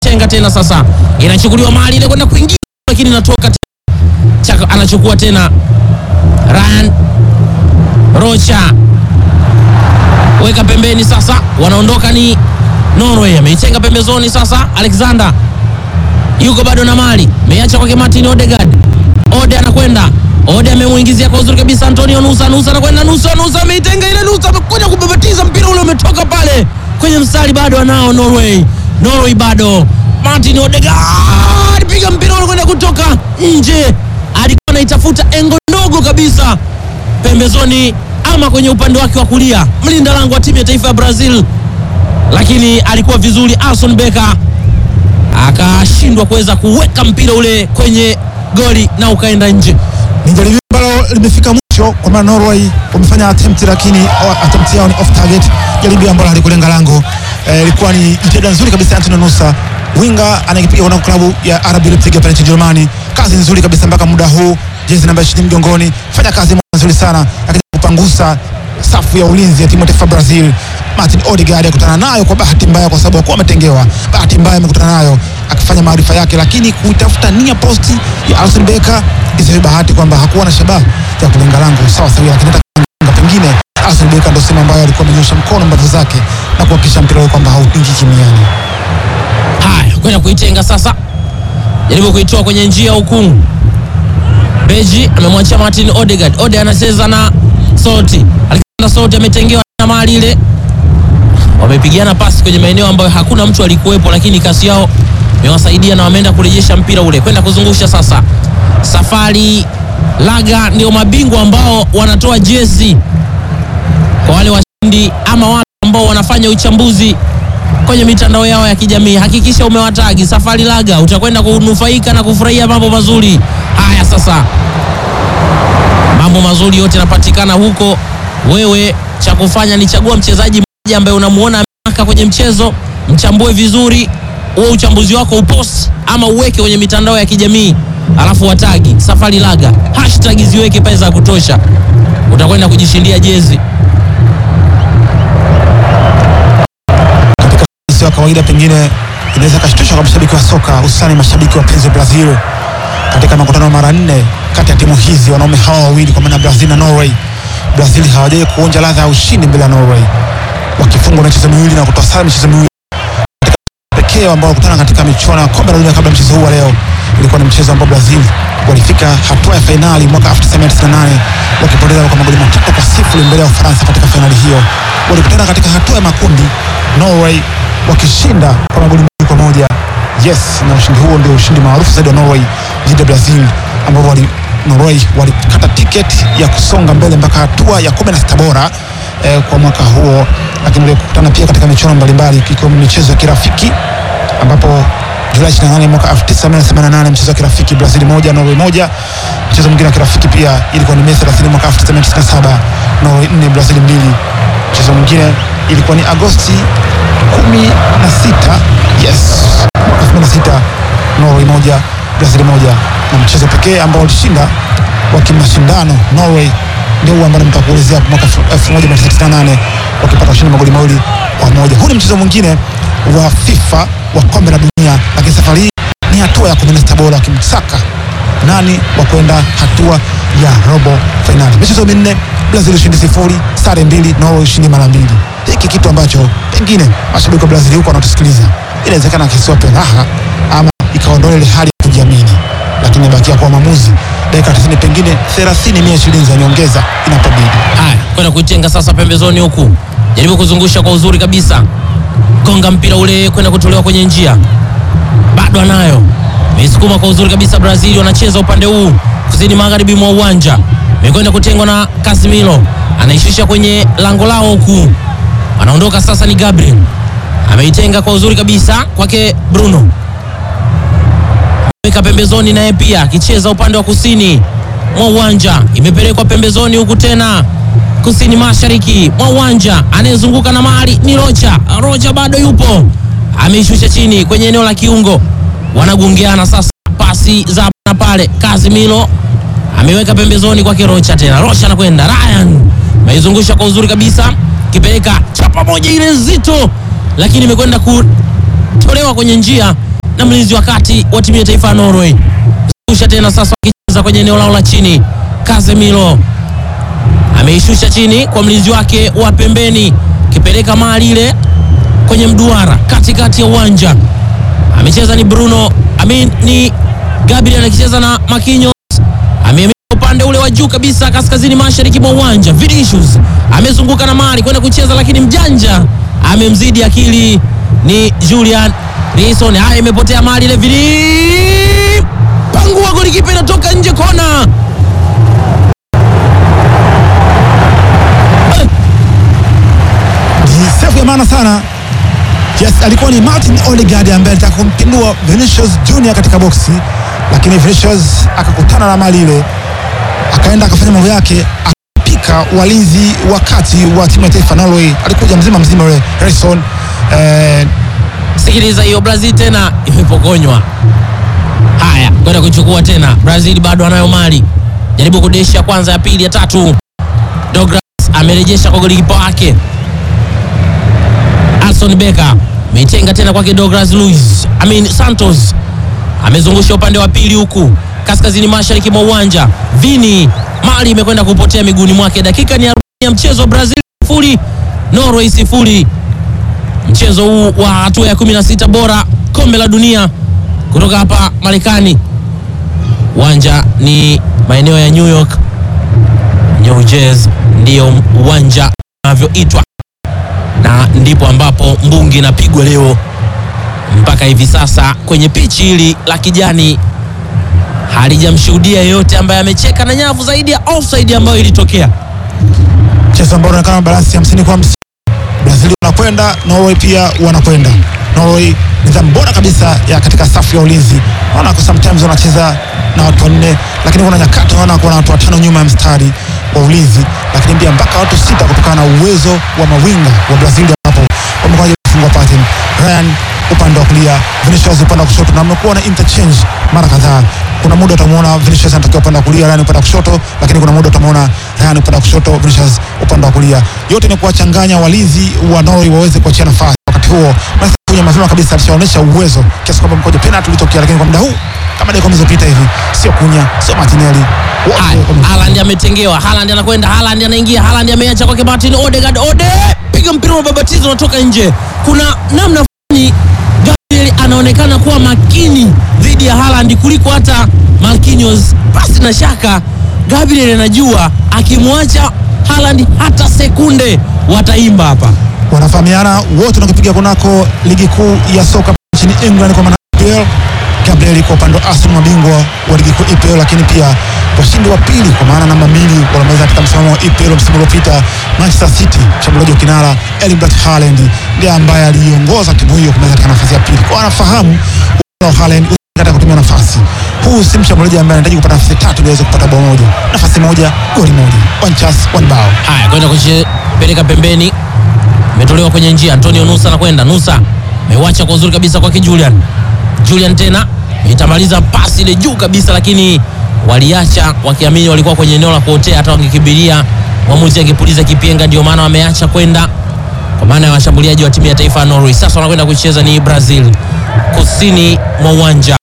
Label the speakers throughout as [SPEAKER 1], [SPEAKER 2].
[SPEAKER 1] tenga tena sasa, inachukuliwa mali ile kwenda kuingia, lakini inatoka tena. Chaka anachukua tena Ryan Rocha, weka pembeni sasa, wanaondoka ni Norway, ameitenga pembezoni sasa. Alexander yuko bado na mali, ameacha kwake Martin Odegaard. Ode anakwenda Ode amemuingizia kwa uzuri kabisa Antonio Nusa. Nusa anakwenda Nusa, Nusa ameitenga ile Nusa, amekwenda kubabatiza mpira ule umetoka pale kwenye mstari, bado anao Norway. Norway bado Martin Odegaard piga mpira ule kwenda kutoka nje, alikuwa anaitafuta engo ndogo kabisa pembezoni ama kwenye upande wake wa kulia, mlinda lango wa timu ya taifa ya Brazil, lakini alikuwa vizuri Alson Becker akashindwa kuweza kuweka mpira ule kwenye goli na ukaenda nje.
[SPEAKER 2] Ni jaribio ambalo limefika mwisho kwa maana Norway wamefanya attempt lakini oh, attempt yao ni off target, jaribio ambalo halikulenga lango. Eh, ilikuwa ni jitihada nzuri kabisa ya Antonio Nusa, winga anayepiga kwa klabu ya RB Leipzig pale nchini Germany. Kazi nzuri kabisa mpaka muda huu, jezi namba 20 mgongoni, fanya kazi nzuri sana, lakini kupangusa safu ya ulinzi ya timu ya taifa Brazil. Martin Odegaard akutana nayo kwa bahati mbaya, kwa sababu hakuwa ametengewa. Bahati mbaya amekutana nayo akifanya maarifa yake, lakini kuitafuta nia posti ya Alson Becker isiwe bahati kwamba hakuwa na shabaha ya kulenga lango sawa sawa, lakini hata pengine Alson Becker ndio sema ambayo alikuwa amenyosha mkono mbavu zake na kuhakikisha mpira ule kwamba haupingi kimiani.
[SPEAKER 1] Haya, kwenda kuitenga sasa, jaribu kuitoa kwenye njia huku. Beji amemwachia Martin Odegaard. Ode anacheza na Soti. Alexander Soti ametengewa na mali ile, wamepigana pasi kwenye maeneo ambayo hakuna mtu alikuwepo, lakini kasi yao imewasaidia na wameenda kurejesha mpira ule kwenda kuzungusha sasa. Safari Laga ndio mabingwa ambao wanatoa jezi kwa wale washindi ama wale ambao wanafanya uchambuzi kwenye mitandao yao ya kijamii. Hakikisha umewatagi Safari Laga, utakwenda kunufaika na kufurahia mambo mazuri haya. Sasa mambo mazuri yote yanapatikana huko. Wewe cha kufanya ni chagua mchezaji mmoja ambaye unamuona ameka kwenye mchezo, mchambue vizuri, huo uchambuzi wako upost ama uweke kwenye mitandao ya kijamii, alafu watagi Safari Laga, hashtag ziweke pesa za kutosha, utakwenda kujishindia jezi.
[SPEAKER 2] Sio ya kawaida, pengine inaweza kashtusha kwa mashabiki wa soka, hususani mashabiki wapenzi wa Brazil katika makutano mara nne kati ya timu hizi, wanaume hawa wawili kwa maana Brazil na Norway. Brazil hawajawahi kuonja ladha ya ushindi mbele ya Norway, wakifungwa michezo miwili na kutoa sare michezo miwili pekee ambao walikutana katika michuano ya kombe la dunia kabla ya mchezo huu wa leo. Ilikuwa ni mchezo ambao Brazil walifika hatua ya fainali mwaka 1998 wakipoteza kwa magoli matatu kwa sifuri mbele ya Ufaransa katika fainali hiyo. Walikutana katika hatua ya makundi, Norway wakishinda kwa magoli mawili kwa moja. Yes, na ushindi huo ndio ushindi maarufu zaidi wa Norway dhidi ya Brazil ambao wali Norway walikata tiketi ya kusonga mbele mpaka hatua ya 16 bora eh, kwa mwaka huo, lakini walikutana pia katika michuano mbalimbali ikiwemo michezo ya kirafiki ambapo Julai 28 mwaka 1988 mchezo wa kirafiki Brazil moja Norway moja. Mchezo mwingine wa kirafiki pia ilikuwa ni Mei 30 mwaka 1997 Norway 4 Brazil mbili. Mchezo mwingine ilikuwa ni Agosti 16 yes, mwaka 2006 Norway moja Brazil moja, na mchezo pekee ambao walishinda wa kimashindano Norway ndio huo ambao nitakuelezea hapo mwaka 1998 wakipata ushindi magoli mawili kwa moja. Huu ni mchezo mwingine wa FIFA wa kombe la dunia, lakini safari hii ni hatua ya 16 bora wakimsaka nani wa kwenda hatua ya robo fainali. Michezo minne, Brazil ushindi sifuri, sare mbili, Norway ushindi mara mbili. Hiki kitu ambacho pengine mashabiki wa Brazil huko wanatusikiliza, inawezekana kisiwape raha ama ikaondoa ile hali ya kujiamini, lakini ibakia kwa maamuzi dakika 90 pengine 30 mia ishirini za nyongeza inapobidi.
[SPEAKER 1] Haya, kwenda kuitenga sasa pembezoni huku, jaribu kuzungusha kwa uzuri kabisa, konga mpira ule kwenda kutolewa kwenye njia, bado anayo meisukuma kwa uzuri kabisa. Brazil wanacheza upande huu kusini magharibi mwa uwanja, imekwenda kutengwa na Casemiro, anaishusha kwenye lango lao huku, anaondoka sasa. Ni Gabriel ameitenga kwa uzuri kabisa kwake Bruno, weka pembezoni, naye pia akicheza upande wa kusini mwa uwanja, imepelekwa pembezoni huku tena kusini mashariki mwa uwanja, anayezunguka na mali ni Rocha. Rocha bado yupo, ameishusha chini kwenye eneo la kiungo, wanagongeana sasa, pasi za hapa na pale. Casemiro ameweka pembezoni kwake Rocha, tena Rocha anakwenda Ryan, ameizungusha kwa uzuri kabisa, kipeleka chapa moja ile nzito, lakini imekwenda kutolewa kwenye njia na mlinzi wa kati wa timu ya taifa ya Norway. Zungusha tena sasa, wakicheza kwenye eneo lao la chini. Casemiro ameishusha chini kwa mlinzi wake wa pembeni, kipeleka mali ile kwenye mduara katikati ya uwanja. Amecheza ni Bruno Amin, ni Gabriel akicheza na Marquinhos ame upande ule wa juu kabisa kaskazini mashariki mwa uwanja. Vinicius amezunguka na mali kwenda kucheza, lakini mjanja amemzidi akili ni Julian Rison. Haya, imepotea mali ile, Vini pangua, golikipa inatoka nje, kona.
[SPEAKER 2] Ni sefu ya maana sana. Yes, alikuwa ni Martin Odegaard ambaye alitaka kumpindua Vinicius Junior katika boksi, lakini Vinicius akakutana na mali ile, akaenda akafanya mambo yake, akapika walinzi wa kati wa timu ya taifa Norway. Alikuja mzima mzima yule Harrison eh,
[SPEAKER 1] Sikiliza hiyo, Brazil tena imepokonywa. Haya, kwenda kuchukua tena. Brazil bado anayo mali, jaribu kudesha kwanza, ya pili, ya tatu. Douglas amerejesha kwa golikipa wake Alson Becker, ameitenga tena kwake Douglas Luiz, I mean Santos amezungusha upande wa pili huku kaskazini mashariki mwa uwanja. Vini mali imekwenda kupotea miguuni mwake. Dakika ni 40 ya mchezo, Brazil sifuri Norway sifuri. Mchezo huu wa hatua ya 16 bora kombe la dunia kutoka hapa Marekani. Uwanja ni maeneo ya New York, New Jersey ndiyo uwanja unavyoitwa, na ndipo ambapo mbungi inapigwa leo mpaka hivi sasa. Kwenye pichi hili la kijani halijamshuhudia yeyote ambaye amecheka na nyavu zaidi ya offside ambayo ilitokea.
[SPEAKER 2] mchezo ambao unaonekana balansi hamsini kwa hamsini. Brazil wanakwenda, Norway pia wanakwenda. Norway nidhamu bora kabisa ya katika safu ya ulinzi. Naona kwa sometimes wanacheza na watu wanne, lakini kuna nyakati unaona kuna watu watano nyuma ya mstari wa ulinzi, lakini pia mpaka watu sita kutokana na uwezo wa mawinga wa Brazil ambapo wamekuwa kufungwa pattern. Ryan upande wa kulia, Vinicius upande wa kushoto, na wamekuwa na interchange mara kadhaa. Kuna muda utamwona Vinicius anatokea upande wa kulia, Ryan upande wa kushoto, lakini kuna muda utamwona Ryan upande wa kushoto, Vinicius upande wa kulia. Yote ni kuwachanganya walinzi wa Norway waweze kuachia nafasi. Wakati huo Marcel Kunya mapema kabisa alishaonyesha uwezo kiasi kwamba mkojo penalty ulitokea, lakini kwa muda huu kama dakika zilizopita hivi, sio Kunya, sio Martinelli, wote
[SPEAKER 1] Haya,
[SPEAKER 2] wame-
[SPEAKER 1] Haaland ametengewa, Haaland anakwenda, Haaland anaingia, Haaland ameacha kwake Martin Odegaard. Ode piga mpira wa babatizo unatoka nje. Kuna namna fulani Gabriel anaonekana kuwa makini dhidi ya Haaland kuliko hata Marquinhos. Basi na shaka Gabriel anajua akimwacha Haaland hata sekunde wataimba hapa.
[SPEAKER 2] wanafahamiana wote wanakipiga kunako ligi kuu ya soka nchini England kwa maana EPL. Gabriel kwa upande wa Arsenal mabingwa wa ligi kuu EPL, lakini pia washindi wa pili kwa maana namba mbili wanamaliza katika msimamo wa EPL msimu uliopita. Manchester City, mshambuliaji wa kinara Erling Braut Haaland ndiye ambaye aliongoza timu hiyo kumaliza katika nafasi ya pili. Kwa anafahamu uwezo wa Haaland katika kutumia nafasi. Huu si mshambuliaji ambaye anahitaji kupata nafasi tatu ili aweze kupata bao moja. Nafasi moja, goli moja. One chance, one bao.
[SPEAKER 1] Haya, kwenda kupeleka pembeni, imetolewa kwenye njia. Antonio Nusa anakwenda, Nusa ameuacha kwa uzuri kabisa kwake Julian. Julian tena itamaliza pasi ile juu kabisa, lakini waliacha wakiamini walikuwa kwenye eneo la kuotea, hata wangekimbilia mwamuzi angepuliza kipenga, ndio maana wameacha kwenda, kwa maana ya washambuliaji wa timu ya taifa ya Norway. Sasa wanakwenda kucheza ni Brazil kusini mwa uwanja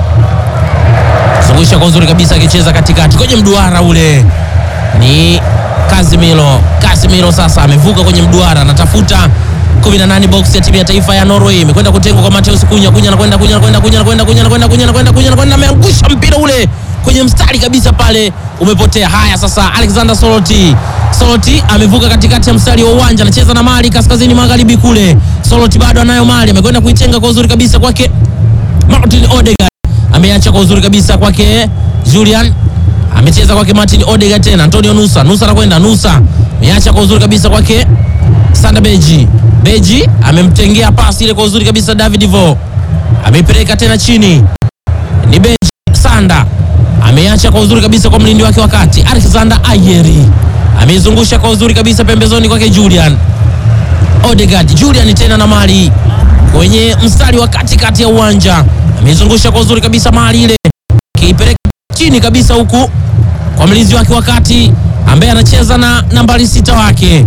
[SPEAKER 1] zungusha kwa uzuri kabisa, akicheza katikati kwenye mduara ule ni Casemiro. Casemiro sasa amevuka kwenye mduara, anatafuta 18 box ya timu ya taifa ya Norway, imekwenda kutengwa kwa Mateus Kunya. Kunya anakwenda, Kunya anakwenda, Kunya anakwenda, Kunya anakwenda, Kunya anakwenda, Kunya anakwenda, ameangusha mpira ule kwenye mstari kabisa pale, umepotea. Haya sasa, Alexander Soroti, Soroti amevuka katikati ya mstari wa uwanja, anacheza na mali kaskazini magharibi kule. Soroti bado anayo mali, amekwenda kuitenga kwa uzuri kabisa kwake Martin Odegaard ameacha kwa uzuri kabisa kwake Julian, amecheza kwake Martin Odegaard tena Antonio Nusa, Nusa anakwenda, Nusa ameacha kwa uzuri kabisa kwake Sanda Beji, Beji amemtengea pasi ile kwa uzuri kabisa David Vo, ameipeleka tena chini, ni Beji Sanda ameacha kwa uzuri kabisa kwa mlindi wake wakati Alexander Ayeri ameizungusha kwa uzuri kabisa pembezoni kwake Julian Odegaard. Julian tena na mali kwenye mstari wa katikati ya uwanja ameizungusha kwa uzuri kabisa mali ile kiipeleka chini kabisa huku kwa mlinzi wake wakati ambaye anacheza na nambari sita wake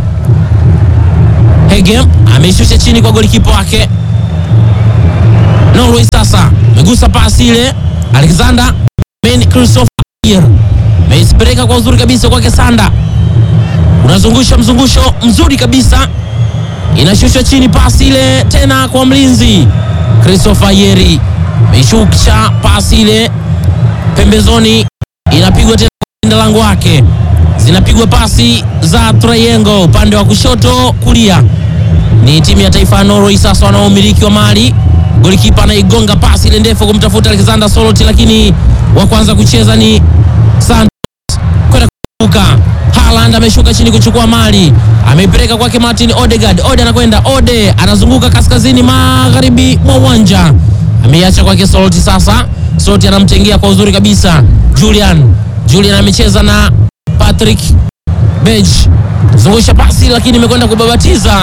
[SPEAKER 1] Hegem ameishusha chini kwa golikipa wake Norway sasa amegusa pasi ile, Alexander Ben Christopher Ayer ameisipeleka kwa uzuri kabisa kwake Sanda, unazungusha mzungusho mzuri kabisa, inashushwa chini, pasi ile tena kwa mlinzi Christopher Ayeri, ameishusha pasi ile pembezoni, inapigwa tena kwa lango wake, zinapigwa pasi za triangle upande wa kushoto kulia ni timu ya taifa ya Norway sasa wanaomiliki wa mali. Golikipa anaigonga pasi ile ndefu kumtafuta Alexander Solot, lakini wa kwanza kucheza ni Santos kwenda kuruka. Haaland ameshuka chini kuchukua mali, ameipeleka kwake Martin Odegaard. Ode anakwenda, Ode anazunguka kaskazini magharibi mwa uwanja, ameiacha kwake Solot. Sasa Solot anamtengea kwa uzuri kabisa Julian. Julian amecheza na Patrick Bej, zungusha pasi, lakini imekwenda kubabatiza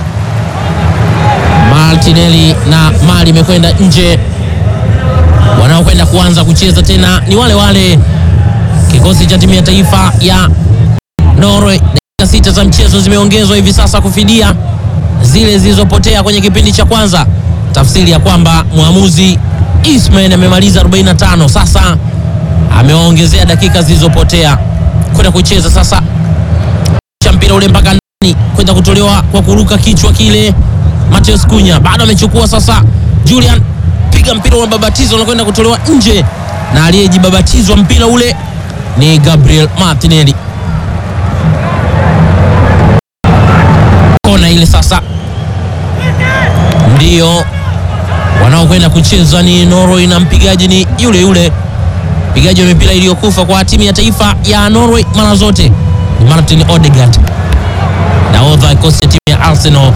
[SPEAKER 1] Martinelli na mali imekwenda nje. Wanaokwenda kuanza kucheza tena ni wale wale kikosi cha timu ya taifa ya Norway. Dakika sita za mchezo zimeongezwa hivi sasa kufidia zile zilizopotea kwenye kipindi cha kwanza, tafsiri ya kwamba mwamuzi Ismail amemaliza 45 sasa amewaongezea dakika zilizopotea kwenda kucheza sasa cha mpira ule mpaka ndani kwenda kutolewa kwa kuruka kichwa kile. Mateus Kunya bado amechukua sasa. Julian piga mpira unababatizwa unakwenda kutolewa nje, na aliyejibabatizwa mpira ule ni Gabriel Martinelli. Kona ile sasa ndio wanaokwenda kucheza ni Norway na mpigaji ni yule yule mpigaji wa mipira iliyokufa kwa timu ya taifa ya Norway mara zote ni Martin Odegaard, nahodha kikosi cha timu ya Arsenal,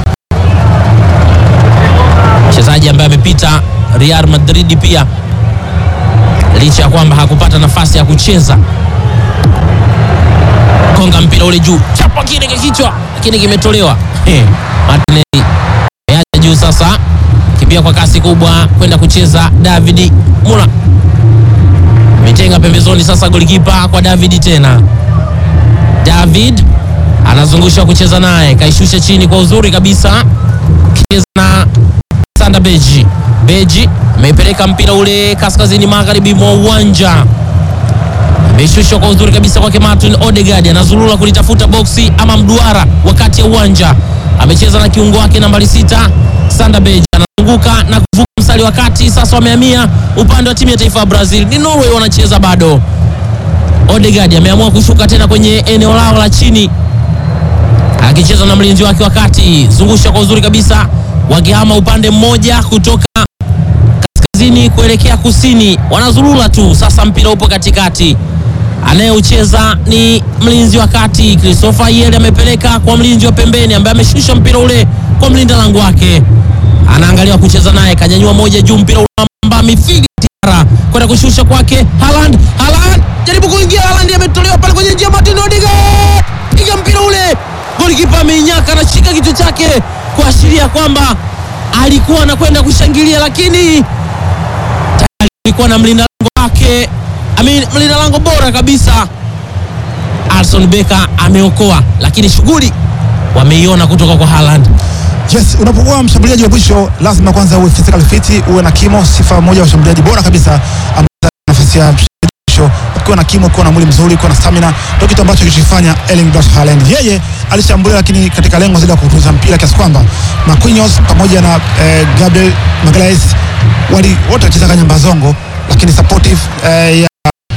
[SPEAKER 1] mchezaji ambaye amepita Real Madrid pia, licha ya kwamba hakupata nafasi ya kucheza. Konga mpira ule juu, chapa kile kichwa, lakini kimetolewa. Hey, Martinelli ameacha juu sasa, kimbia kwa kasi kubwa kwenda kucheza David Mula ametenga pembezoni sasa, golikipa kwa David tena. David anazungusha kucheza naye, kaishusha chini kwa uzuri kabisa, kicheza na Sanda Beji. Beji ameipeleka mpira ule kaskazini magharibi mwa uwanja, ameshushwa kwa uzuri kabisa kwake Martin Odegaard, anazulula kulitafuta boksi ama mduara wakati ya uwanja, amecheza na kiungo wake nambari sita Sanda Beji anazunguka na kuvuka mstari wa kati. Sasa wamehamia upande wa timu ya taifa ya Brazil, ni Norway wanacheza bado. Odegaard ameamua kushuka tena kwenye eneo lao la chini, akicheza na mlinzi wake wa kati, zungusha kwa uzuri kabisa, wakihama upande mmoja kutoka kaskazini kuelekea kusini, wanazurura tu. Sasa mpira upo katikati, anayeucheza ni mlinzi wa kati Christopher Yele, amepeleka kwa mlinzi wa pembeni ambaye ameshusha mpira ule kwa mlinda lango wake anaangalia kucheza naye, kanyanyua moja juu, mpira unamba mifili tiara kwenda kushusha kwake Haaland. Haaland jaribu kuingia, Haaland ametolewa pale kwenye njia, Martin Odegaard piga mpira ule, golikipa ameinyaka, anashika kichwa chake kuashiria kwamba alikuwa anakwenda kushangilia, lakini tayari alikuwa na mlinda lango wake, I mean, mlinda lango bora kabisa Alson Becker ameokoa, lakini shughuli wameiona kutoka kwa Haaland.
[SPEAKER 2] Yes, unapokuwa mshambuliaji wa mwisho lazima kwanza uwe physical fit, uwe na kimo, sifa moja ya washambuliaji bora kabisa ambaye nafasi ya mshambuliaji wa mwisho. Ukiwa na kimo, ukiwa na mwili mzuri, ukiwa na stamina, ndio kitu ambacho kilichofanya Erling Braut Haaland. Yeye alishambulia, lakini katika lengo zile la kutunza mpira kiasi kwamba Marquinhos pamoja na eh, Gabriel Magalhaes wali wote walicheza kanya mbazongo, lakini supportive eh, ya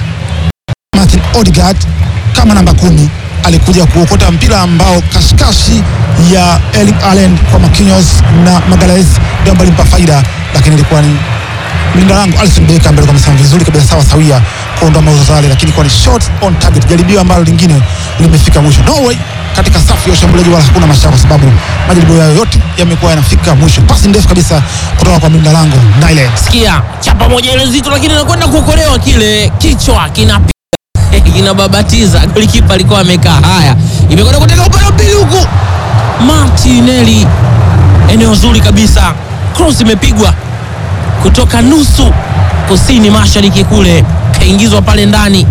[SPEAKER 2] Martin Odegaard kama namba kumi alikuja kuokota mpira ambao kashikashi ya Erling Haaland kwa Marquinhos na Magalhaes ndio ambayo ilimpa faida, lakini ilikuwa ni mlinda lango Alisson Becker ambaye alikuwa amesimama vizuri kabisa sawa sawia kuondoa mauzo yale, lakini kwa ni shot on target, jaribio ambalo lingine limefika mwisho. Norway katika safu ya ushambuliaji wala hakuna mashaka, kwa sababu majaribio yao yote yamekuwa yanafika mwisho. Pasi ndefu kabisa kutoka kwa mlinda lango Nyland.
[SPEAKER 1] Sikia chapa moja ile nzito, lakini anakwenda kuokolewa, kile kichwa kinapiga kinababatiza. Golikipa alikuwa amekaa. Haya, imekwenda kuteka upande wa pili huku, Martinelli, eneo zuri kabisa, cross imepigwa kutoka nusu kusini mashariki kule, kaingizwa pale ndani,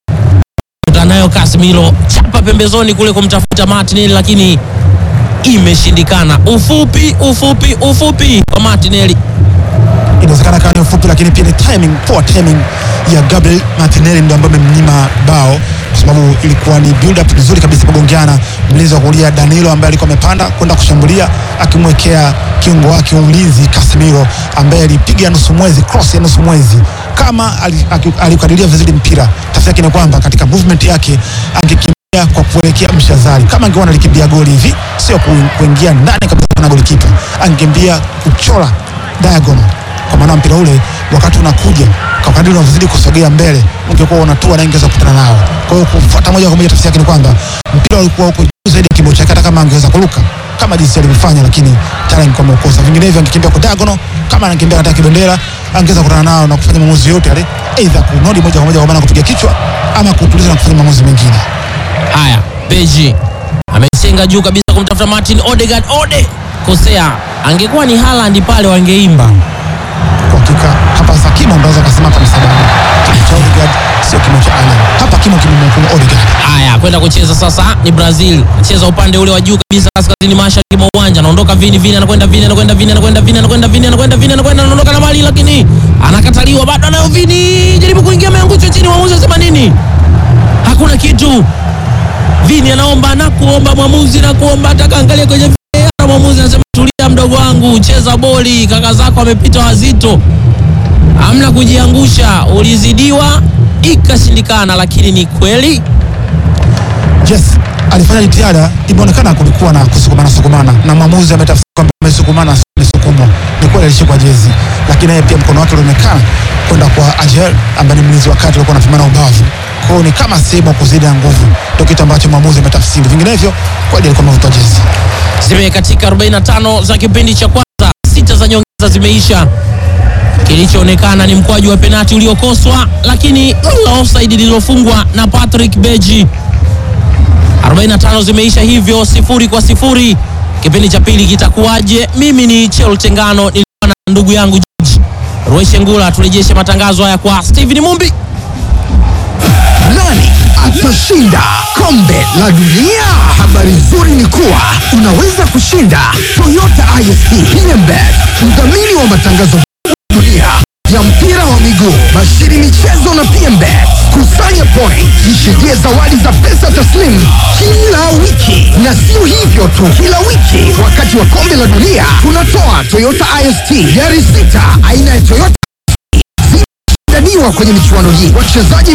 [SPEAKER 1] nayo Casemiro chapa pembezoni kule kumtafuta Martinelli, lakini imeshindikana. Ufupi, ufupi, ufupi kwa Martinelli
[SPEAKER 2] inawezekana kawa ni ufupi, lakini pia ni timing, poor timing ya Gabriel Martinelli ndio ambayo imemnyima bao, kwa sababu ilikuwa ni build up nzuri kabisa kugongeana. Mlinzi wa kulia Danilo ambaye alikuwa amepanda kwenda kushambulia akimwekea kiungo wake wa ulinzi Casemiro ambaye alipiga nusu mwezi, cross ya nusu mwezi kama ali- aki- alikadiria vizuri mpira. Tafsiri yake ni kwamba katika movement yake angekimbia kwa kuelekea mshazari, kama angekuwa analikimbia goli hivi, sio ku- kuingia ndani kabisa na golikipa, angekimbia kuchora diagonal kwa maana mpira ule wakati unakuja kwa kadiri unavyozidi kusogea mbele ungekuwa unatua na ingeweza kukutana nao. Kwa hiyo kufuata moja kwa moja, tafsiri yake ni kwamba mpira ulikuwa uko juu zaidi ya kimo chake, hata kama angeweza kuruka kama jinsi alivyofanya, lakini tayari angekuwa ameukosa. Vinginevyo angekimbia kwa diagonal, kama anakimbia katika kibendera, angeweza kukutana nao na kufanya maamuzi yote yale, aidha kunodi moja kwa moja kwa maana kupiga kichwa ama kutuliza na kufanya maamuzi mengine.
[SPEAKER 1] Haya, Beji amesenga juu kabisa kumtafuta Martin Odegaard. Ode kosea, angekuwa ni Haaland pale wangeimba.
[SPEAKER 2] Kwa hakika hapa sasa kimo unaweza kusema hapa ni sababu kimo cha Odegaard sio kimo cha Allen. Hapa kimo kimemhukumu Odegaard.
[SPEAKER 1] Haya, kwenda kucheza sasa ni Brazil, cheza upande ule wa juu kabisa, kaskazini mashariki mwa uwanja. Anaondoka Vini, Vini anakwenda Vini, anakwenda Vini, anakwenda Vini, anakwenda Vini, anakwenda Vini, anakwenda anaondoka na mali, lakini anakataliwa, bado anayo Vini, jaribu kuingia, ameangushwa chini. Mwamuzi anasema nini? Hakuna kitu. Vini anaomba na kuomba mwamuzi na kuomba, ataka angalia kwenye VAR. Mwamuzi anasema tulia, mdogo wangu, cheza boli, kaka zako amepita wazito, hamna kujiangusha, ulizidiwa ikashindikana, lakini ni kweli
[SPEAKER 2] Yes, alifanya jitihada, imeonekana kulikuwa na kusukumana sukumana, na mwamuzi ametafsiri kwamba amesukumana, sio amesukumwa. Ni kweli alishikwa jezi, lakini yeye pia mkono wake ulionekana kwenda kwa Ajer ambaye ni mlinzi wa kati, alikuwa anapimana ubavu. Kwa hiyo ni kama sehemu ya kuzidi ya nguvu, ndio kitu ambacho mwamuzi ametafsiri. Vinginevyo kweli alikuwa amevuta jezi.
[SPEAKER 1] zimekatika 45 za kipindi cha kwanza, sita za nyongeza zimeisha. Kilichoonekana ni mkwaju wa penati uliokoswa, lakini la offside lililofungwa na Patrick Beji. 45 zimeisha hivyo, sifuri kwa sifuri. Kipindi cha pili kitakuwaje? Mimi ni Chel Tengano, nilikuwa na ndugu yangu George Roishengula. Turejeshe matangazo haya kwa Steven Mumbi.
[SPEAKER 3] Nani atashinda kombe la dunia? Habari nzuri ni kuwa unaweza kushinda Toyota ISP PMBet, mdhamini wa matangazo ya dunia ya mpira wa miguu, bashiri michezo na PMBet. Kusanya point, jishindie zawadi za pesa taslimu kila wiki, na sio hivyo tu, kila wiki wakati wa kombe la dunia tunatoa Toyota IST gari sita aina ya Toyota zinashindaniwa kwenye michuano hii. Wachezaji